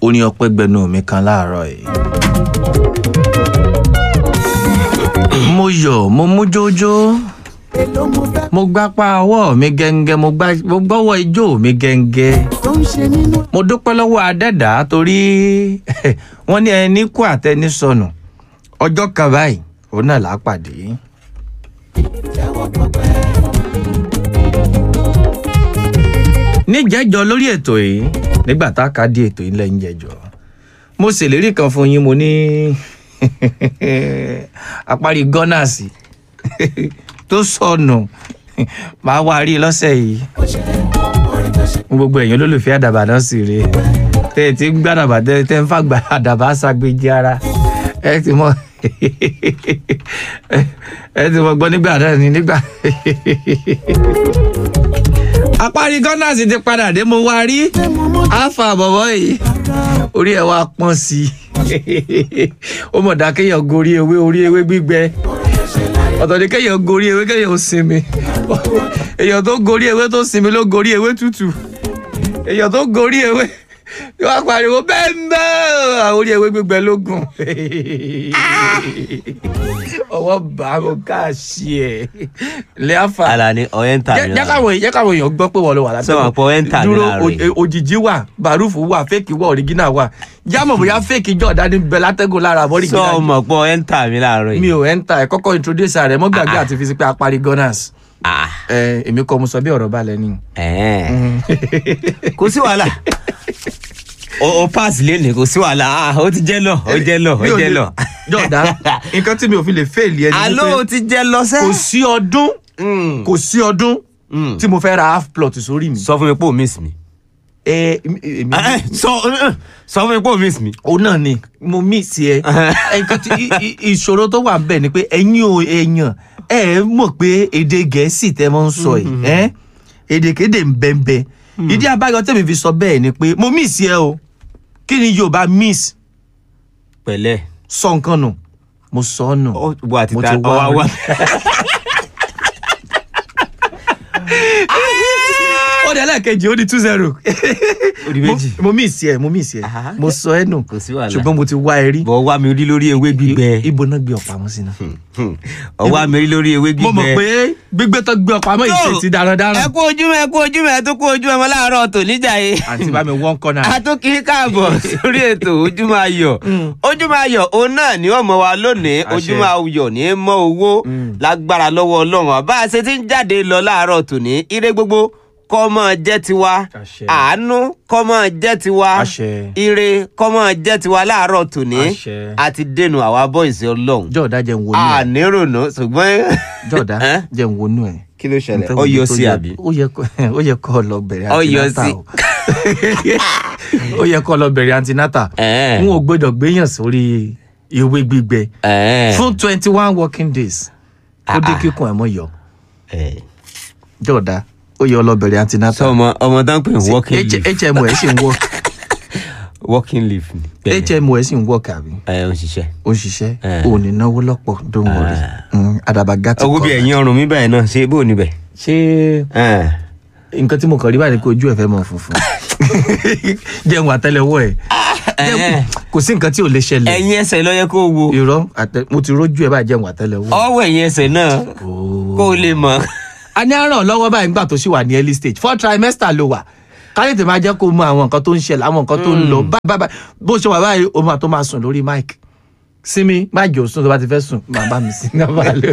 orin ọpẹ́ gbẹnu mi kan láàárọ̀ yìí. mo yọ̀ mo mú jójó èló mo fẹ́ mo gbápá ọwọ́ mi gẹ́ngẹ́ mo gbá- mo gbọ́wọ́ ijó mi gẹ́ngẹ́ tó ń ṣe nínú mo dúpẹ́ lọ́wọ́ adẹ́dá torí wọ́n ní ẹni kú àtẹni sọnù ọjọ́ kan báyìí òun náà là á pàdé. jẹ́wọ́ pọ̀pẹ́. níjẹ́jọ́ lórí ètò yìí nígbà tá a ká di ètò yìí lẹ́yìn jẹ́jọ́ mo ṣèlérí kan fún yín mo ní àparí gọ́nàsì tó sọnù máa wá rí i lọ́sẹ̀ yìí gbogbo èèyàn olólùfẹ́ àdàbà náà sì rèé tẹ́ ẹ ti ń gbàdàbà tẹ́ ẹ tẹ́ ń fàgbà àdàbà ṣàgbéjì ara ẹ ti mọ ẹ ti mọ gbọ́ nígbà náà ni nígbà àparí gọ́nàsì ti padà dé mo wá rí àfà bọ̀bọ̀ yìí orí ẹ̀ wá pọ́n sí i ó mọ̀ dá kéèyàn gorí ewé orí ewé gbígbẹ ọ̀tọ̀ ni kéèyàn gorí ewé kéèyàn sinmi èèyàn tó gorí ewé tó sinmi ló gorí ewé tútù èèyàn tó gorí ewé yóò wá pariwo bẹ́ẹ̀ bẹ́ẹ̀ orí ewé gbígbẹ lógún ọwọ́ bá mo ká sí ẹ̀ lẹ́àfà Alani ọ̀yẹ́ntà jẹ́ mi jẹ́ káwọn jẹ́ káwọn èèyàn gbọ́ pé wọ́n lọ wà látọ̀ Sọ wọn pé ẹ̀ ń tà mí dúró láàárọ̀ yìí. o- òjìjí wà bàrúfù wà fẹ́ẹ̀kì wà ọ̀rígínà wà jámọ̀ bóyá fẹ́ẹ̀kì jọ̀ọ́dá ní bẹ látẹ́gùn lára àbọ̀ sọ ọ̀rígínà ọmọ pé ọ̀yẹ́ntà mi láàárọ̀ mi yìí. ò ẹ́ńtà ẹ̀ kọ́kọ́ introduce rẹ̀ mọ́ gbàgbé àti fi sí pé apari gunners Ah, ẹ̀ èmi kọ́ mo sọ bí ọ̀rọ̀ balẹ̀ ni. ẹ̀ẹ́n. kò sí wàhálà o o pass lẹ́nu kò sí wàhálà ah, ó ti jẹ́ lọ ó jẹ́ lọ ó Mi ò jẹ́ lè- lọ. jọ̀ọ́dá nǹkan tí mi ò fi lè fail yẹn ni alo ó wípé ti jẹ́ lọ sẹ́. kò sí ọdún Mm. kò sí ọdún Mm. tí mo fẹ́ ra half plot sórí mi. sọ fún mi pé o miss mi. ẹ èmi Ah, eh, sọ eh, sọ fún mi pé o miss mi. òun náà ni mo miss ẹ nǹkan tí i- i- ìṣòro tó wà bẹ́ẹ̀ ni pé ẹ̀yin ò èèyàn ẹ mọ̀ pé èdè gẹ̀ẹ́sì tẹ́ mọ́ ń sọ yìí ẹ́ èdèkédè ń bẹ́ẹ̀ bẹ́ẹ̀ ìdí abáyọ tẹ́mi fi sọ bẹ́ẹ̀ ni pé mo miss ẹ o kí ni yorùbá miss pẹ̀lẹ́ sọ nǹkan nù mo sọ ọ́ nù ó wà mo títa ti wá ọwá wá. ó di ẹlẹ́ẹ̀kejì ó di two zero Ó di méjì. mo miss ẹ mo miss ẹ Aha. mo sọ ẹ nù Kò sí wàhálà. ṣùgbọ́n mo ti wá ẹ rí bọ̀ wá mi rí lórí ewé gbígbẹ. ibo náà gbé ọ̀pá wọn sí náà. ọwọ́ mi rí lórí ewé gbígbẹ. mo mọ̀ pé gbígbé tó gbé ọ̀pá mọ́ ìṣe ti darandaran. ẹ kú ojúmọ́ ẹ kú ojúmọ́ ẹ tún kú ojúmọ́ ọmọ láàárọ̀ tò níjà yìí. àǹtí bá mi wọ́n kọ́nà. a tún kí í káàbọ̀ sórí ètò ojúmọ́ ayọ̀ ojúmọ́ ayọ̀ òun náà ni ọmọ wa lónìí Àṣẹ. ojúmọ́ ayọ̀ ní í mọ́ owó lágbára lọ́wọ́ ọlọ́run bá a ṣe ti ń jáde lọ láàárọ̀ tòní ire gbogbo kó máa jẹ́ tiwa Àṣẹ. àánú kó máa jẹ́ tiwa Àṣẹ. ire kó máa jẹ́ tiwa láàárọ̀ tòní Àṣẹ. àti dènà àwa bọ́ìsì ọlọ́run jọ̀ọ́dá jẹ́ ń wọnú ẹ̀. ànírònà ṣùgbọ́n jọ̀ọ́dá Ẹ́? jẹ́ ń wọnú ẹ̀. kí ló ṣẹlẹ̀ Nǹkan ọ yọ tó sí yẹ- àbí. ó yẹ kó ó yẹ kó lọ bẹ̀rẹ̀ Ó yọ antinata sí. o. ó yẹ kó lọ bẹ̀rẹ̀ antinata. Ẹ́. n ò gbọ́dọ̀ gbéyàn sórí ewé gbígbẹ Ẹ̀ẹ́. fún twenty one working days kó dé Ah, ah. kíkún ẹ̀ mọ́ yọ. Ẹ̀. jọ̀ọ́dá ó yẹ lọ bẹ̀rẹ̀ antinata. sọ ọmọ ọmọ tán pè ní working H- leave HMO ẹ̀ sì ń work working leave ni. Bẹ́ẹ̀ni. HMO ẹ̀ sì ń work àbí. ẹ ń ṣiṣẹ́. ó ń ṣiṣẹ́ Eh. ò ní náwó lọ́pọ̀ don't worry Mm, àdàbà gàtì owó bí ẹ̀yìn ọrùn mi báyìí náà ṣe bó níbẹ̀. ṣé nǹkan tí mo kàn rí báyìí ni kó ojú ẹ̀ fẹ́ mọ funfun jẹun àtẹ́lẹwọ́ ẹ̀ Jẹun- kò sí nǹkan tí ò lè ṣẹlẹ̀ ẹ̀yìn ẹsẹ̀ ló yẹ kó wo irọ́ àtẹ mo ti rójú ẹ̀ báyìí jẹun àtẹ́lẹwọ́. ọwọ́ ẹ̀yìn ẹsẹ̀ náà kó o lè mọ̀. a ní àràn lọ́wọ́ báyìí nígbà tó ṣì wà ní early stage four trimester ló wà káyọ̀ tèmi máa jẹ́ kó mọ àwọn nǹkan tó ń ṣẹlẹ̀ àwọn nǹkan tó ń lọ bá- bá- bá- bó ṣe wà báyìí o máa tó máa sùn lórí mic sinmi má jò sùn tó bá ti fẹ́ sùn máa bá mi sí náà bá lò.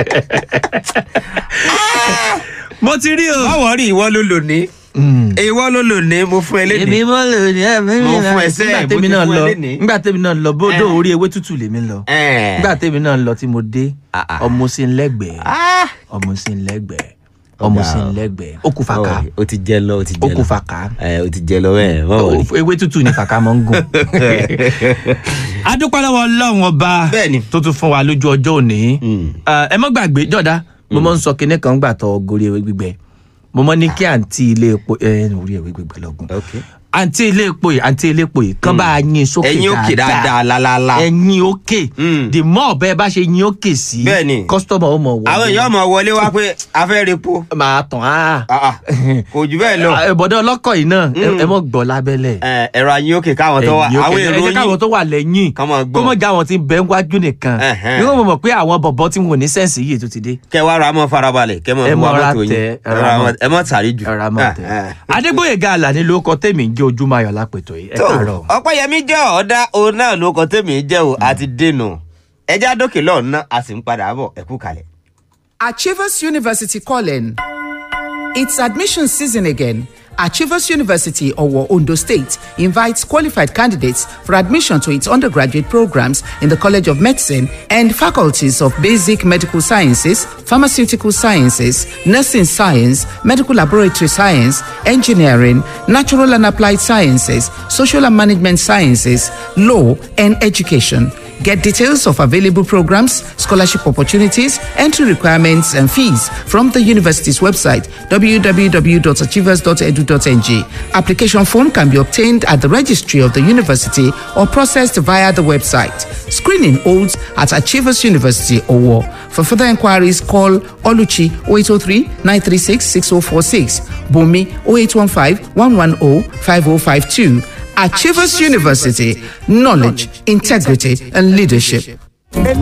mo ti rí o. báwo rí ìwọ ló lò ní ìwọ ló lò ní mo fún ẹ èmi lédè. mọ lò ní ẹmí Mo fún ẹsẹ̀, nígbà mo tèmi ti náà fún ẹ lọ lénìí. nígbà tèmi náà lọ bódò orí ewé tútù lèmi lọ Ẹ̀ẹ́. nígbà tèmi náà lọ tí mo dé Ah, ah. ọmọ sí ń lẹ́gbẹ̀ẹ́ Ah! ọmọ sí ń lẹ́gbẹ̀ẹ́ ọmọ sí ń lẹ́gbẹ̀ẹ́ ó kú fàkà Ọ̀rẹ́, o ti jẹ lọ o ti ó jẹ kú lọ fàkà ẹ o ti jẹ lọ bẹ́ẹ̀ báwo rí. ewé tútù ní fàkà mọ́ ń gùn. adúpẹ́ lọ́wọ́ ọlọ́run ọba Bẹ́ẹ̀ni. tó tún fún wa lójú ọjọ́ òní Mm. Eh, ẹ mọ́ gbàgbé jọ̀dá mo mọ́ ń sọ kinní kan gbà tọ́ gorí ewé gbígbẹ mo mọ́ ní kí àǹtí ilé epo ẹ orí ewé gbígbẹ lọ́gùn Okay. àǹtí ilé epo yìí àǹtí ilé epo yìí kán bá a yin sókè ẹ̀yin òkè dáadáa lálálá. ẹ̀yin òkè Mm. the more bẹ́ẹ̀ bá ṣe yin òkè sí Bẹ́ẹ̀ni. kọ́sítọ́mù ó mọ̀ wọlé àwọn èèyàn mọ̀ wọlé wá pé a fẹ́ repo máa tàn á Ah, ah. kò jù bẹ́ẹ̀ lọ. ìbọ̀dọ̀ ọlọ́kọ̀ yìí náà ẹ- ẹ mọ̀ gbọ́ lábẹ́lẹ̀ Ẹ, ẹ̀rọ ayé òkè káwọn tó wà ẹ̀yin àwọn òkè ẹ èrò jẹ́ káwọn yín tó wà lẹ́yìn kán máa gbọ́. kó mọ̀ já àwọn tí ń bẹ ń wájú nìkan Ẹ̀hẹ́n. ní wọ́n mọ̀ pé àwọn bọ̀bọ̀ tí wọn ò ní sẹ́ǹsì yìí tó ti dé kẹ wá ra mọ́ farabalẹ̀ kẹ mọ́ Ẹ fún wa mọ́ ra mọ́tò yín tẹ, ẹ Ẹ ra ra mọ́- mọ́- ẹ mọ́ tàrí jù. ẹ̀rọ amọ̀ tẹ̀. Ah, ah. adégbòyèga àlàní ló kọ tèmi ń jẹ́ ojúmọ́ ayọ̀ lápètò yìí ẹ tó káàárọ̀. ọpẹ́yẹmí jẹ́ ọ̀dà òun náà ló kọ tèmi jẹ́ o àti dènà ẹja dókè lọ́ọ̀ ná a sì ń padà bọ̀ ẹ kú kalẹ̀. Achievers University calling. It's admission season again. Achievers University, Owo, Ondo State, invites qualified candidates for admission to its undergraduate programs in the College of Medicine and faculties of Basic Medical Sciences, Pharmaceutical Sciences, Nursing Science, Medical Laboratory Science, Engineering, Natural and Applied Sciences, Social and Management Sciences, Law, and Education. Get details of available programs, scholarship opportunities, entry requirements, and fees from the university's website www.achievers.edu.ng. Application form can be obtained at the registry of the university or processed via the website. Screening holds at Achievers University Owo. For further inquiries, call Oluchi 0803 936 6046, Bumi 0815 110 5052. Achievers University, knowledge, integrity, and leadership.